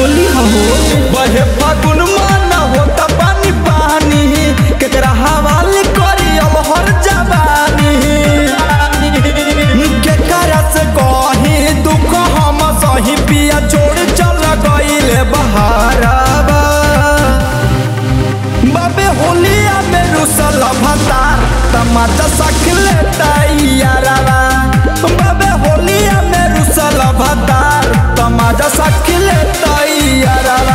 होली हो बहे फागुन माना होता पानी पानी केकरा हवाले करी अब हर जवानी केकरा से कही दुख हम सही पिया छोड़ चल गईले बहाराबा बाबे होलिया में रुसल भतार तमाचा सखले तैयारवा बाबे होलिया में रुसल भतार तमाचा सखले तैयारवा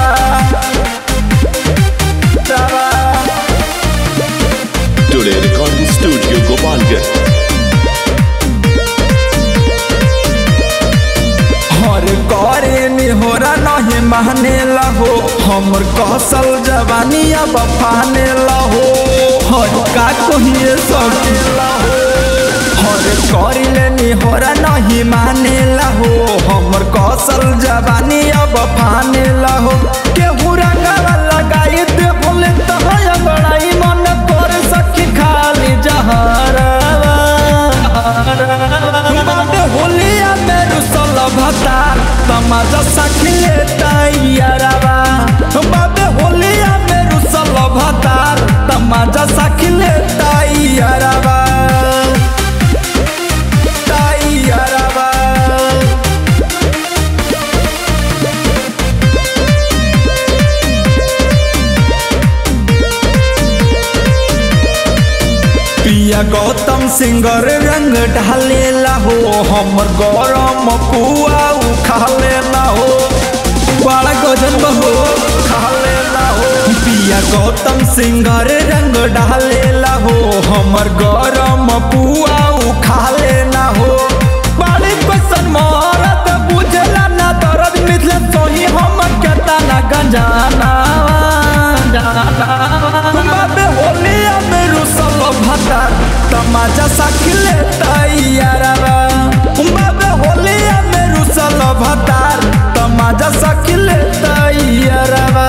Today Recording Studio Gopalganj. हर करे निहोरा नहीं माने लहो हमर कौशल जवानी अब फाने लहो हर का कहिए सके लहो हर करिले निहोरा नहीं माने लहो हमर कौशल जवानी अब फाने लहो केहू रंगवा लगाई दे बोले तो है बड़ाई मन कर सखी खाली जहरवा बाबे होलिया में रुसल भतार तमाजा सखिले तैयारवा बाबे होलिया में रुसल भतार तमाजा सखिले तैयारवा तैयारवा पिया गौतम सिंगर रंग ढालेला हो हमर गरम पुआ उखालेला हो बड़ा गजन बहो खालेला हो पिया गौतम सिंगर रंग ढालेला हो हमर गरम पुआ उखालेला हो बड़ी पसंद मोहरत बुझला ना दर्द मिथले सोही हम केता ना गंजाना बाबे होलिया में रुसल भतार तमाजा सखिले तैयारवा बाबे होलिया में रुसल भतार तमाजा सखिले तैयारवा